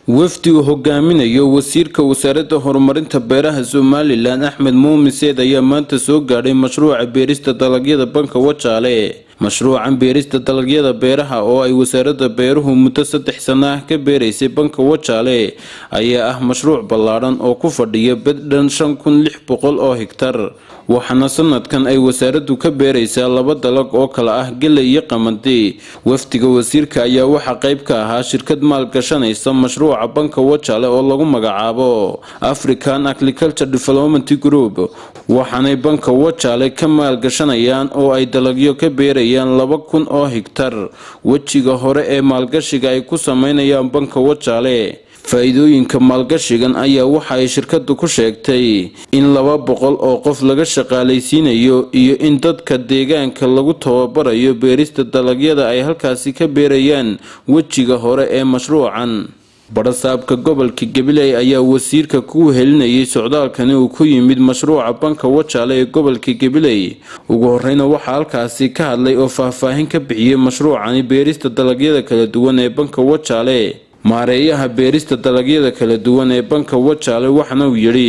wafdi uu hogaaminayo wasiirka wasaaradda horumarinta beeraha somalilan axmed muumin seed ayaa maanta soo gaadhay mashruuca beerista dalagyada banka wajaale mashruucan beerista dalagyada beeraha oo ay wasaaradda beeruhu muddo saddex sano ah ka beeraysay banka wajaale ayaa ah mashruuc ballaadhan oo ku fadhiya beddhan shan kun lix boqol oo higtar waxaana sanadkan ay wasaaraddu ka beeraysaa laba dalag oo kale ah geley iyo qamadi wafdiga wasiirka ayaa waxaa qayb ka ahaa shirkad maalgashanaysa mashruuca banka wajaale oo lagu magacaabo african agriculture development group waxaanay banka wajaale ka maalgashanayaan oo ay dalagyo ka beerayaan laba kun oo higtar wejiga hore ee maalgashiga ay ku sameynayaan banka wajaale faa-iidooyinka maalgashigan ayaa waxa ay shirkadu ku sheegtay in laba boqol oo qof laga shaqaalaysiinayo iyo in dadka deegaanka lagu tababarayo beerista dalagyada ay halkaasi ka beerayaan wejiga hore ee mashruucan badhasaabka gobolka gabiley ayaa wasiirka ku helinayay socdaalkani uu ku yimid mashruuca banka wajaale ee gobolka gabiley ugu horeyna waxaa halkaasi ka hadlay oo faahfaahin ka bixiyey mashruucani beerista dalagyada kala duwan ee banka wajaale maareeyaha beerista dalagyada kala duwan ee banka wajaale waxana uu yidhi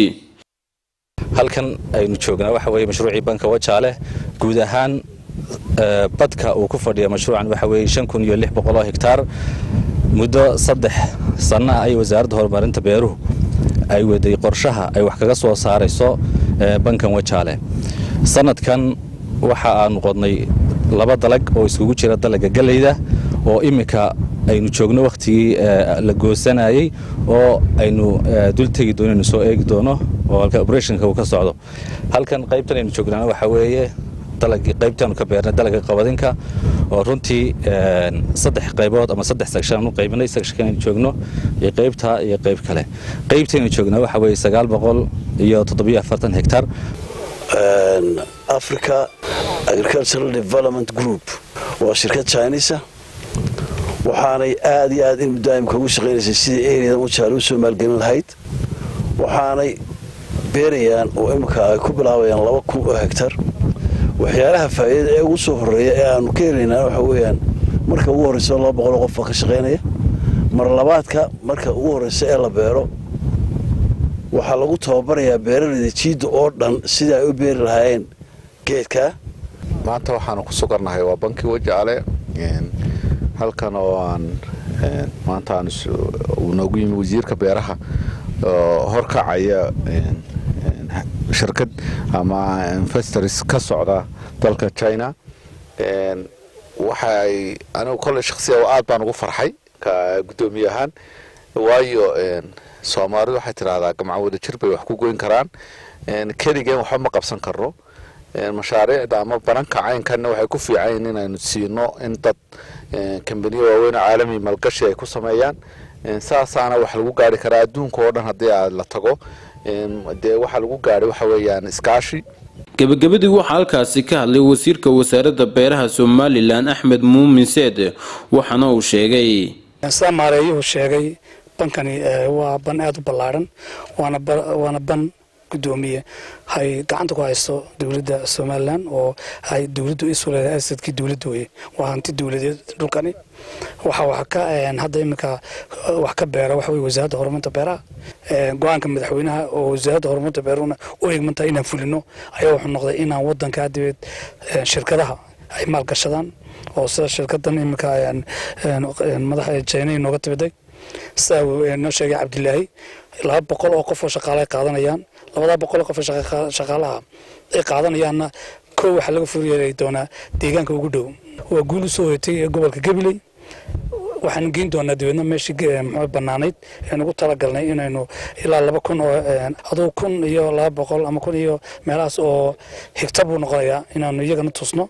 halkan aynu joognaa waxa weeye mashruucii banka wajaale guud ahaan badka uu ku fadhiya mashruucan waxa weeye shan kun iyo lix boqol oo higtaar muddo saddex sanno ah ay wasaaradda horumarinta beeruhu ay waday qorshaha ay wax kaga soo saarayso bankan wajaale sanadkan waxa aanu qodnay laba dalag oo iskugu jira dalaga geleyda oo iminka aynu joogno wakhtigii la goosanayey oo aynu dul tegi doonaynu soo eegi doono oo halka operationka uu ka socdo halkan qaybtan aynu joognaana waxaa weeye dalagii qaybtaanu ka beernay dalaga qabadinka oo runtii saddex qaybood ama saddex section aanu qaybinay sectionkan aynu joogno iyo qaybtaa iyo qayb kale qaybtaynu joognaa waxaa weeye sagaal boqol iyo toddobiyo afartan hektar africa agricultural development group waa shirkad chinisa waxaanay aad iyo aad in mudaa'imka ugu shaqaynaysay sidii eriyadan wajaale u soo maalgelin lahayd waxaanay beerayaan oo imika ay ku bilaabayaan laba kun oo hegtar waxyaalaha faa'iidada ee ugu soo horreeya ee aanu ka helaynaa waxa weeyaan marka ugu horreysa laba boqoloo qof baa ka shaqaynaya mar labaadka marka ugu horreysa ee la beero waxaa lagu tababarayaa beeraleyda jiidda oo dhan sidai ay u beeri lahaayeen geedkaa maanta waxaanu ku sugannahay waa banki wajaale halkan oo aan maanta aan uu noogu yimi wasiirka beeraha oo horkacaya shirkad ama investors ka socda dalka china waxa ay anigu kolley shaksiya aad baan ugu farxay ka guddoomiye ahaan waayo soomaalidu waxay tidhaahdaa gamca wada jir bay wax ku goyn karaan keligeen waxba ma qabsan karno mashaariicda ama bananka caynkanna waxay ku fiicanyiin inaynu siino in dad kambaniyo waaweyn oo caalami malgashi ay ku sameeyaan saasaana wax lagu gaari karaa adduunka oo dhan haddii aad la tago dee waxaa lagu gaadhay waxa weeyaan iskaashi gebagabadii waxaa halkaasi ka hadlay wasiirka wasaaradda beeraha somalilan axmed muumin seed waxaana uu sheegay sidaa maareeyuhu sheegay bankani waa ban aada u ballaadhan waana ban gudoomiye hay gacanta ku haysto dowladda somalilan oo ay dowladdu isu leedahay asadkii dowladda weye waa hanti dowladeed dhulkani waxa wax ka hadda iminka wax ka beera waxa weye wasaaradda horumarinta beeraha go-aanka madaxweynaha oo wasaaradda horumarinta beeruhuna u egmantahay inaan fulino ayaa wuxuu noqday inaan wadanka dibeed shirkadaha ay maalgashadaan oo sida shirkadan iminka madaxa jina inooga timiday sidaa noo sheegay cabdilaahi laba boqol oo qof oo shaqaale ay qaadanayaan labadaa boqol oo qof oo shaqaalaha ay qaadanayaanna kow waxaa laga furyeeli doonaa deegaanka ugu dhow waa guul u soo hoytay ee gobolka gabiley waxaanu geyn doonaa dabeedna meeshii muxuu bannaanayd ean ugu talagalnay inaynu ilaa laba kun oo aduu kun iyo laba boqol ama kun iyo meelahaas oo higta buu noqonayaa inaanu iyagana tusno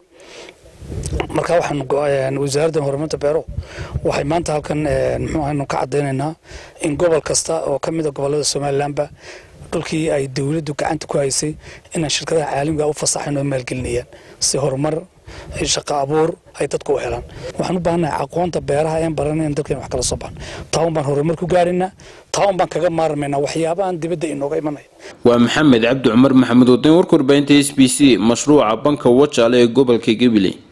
marka waxaanu wasaaradda horumarinta beero waxay maanta halkan muxuu ahaynu ka caddaynaynaa in gobol kasta oo ka mid a gobollada somalilanba dhulkii ay dowladdu gacanta ku haysay inaan shirkadaha caalamiga u fasaxayn oo maalgelinayaan si horumar shaqo abuur ay dadku u helaan waxaan u baahannahay aqoonta beeraha een baranay in dalkeen wax kala soo baxan taa un baan horumar ku gaaraynaa taa un baan kaga maarmaynaa waxyaabahan dibadda inooga imanaya waa maxamed cabdi cumar maxamed wadin warka warbaahinta s b c mashruuca banka wajaale ee gobolka gabiley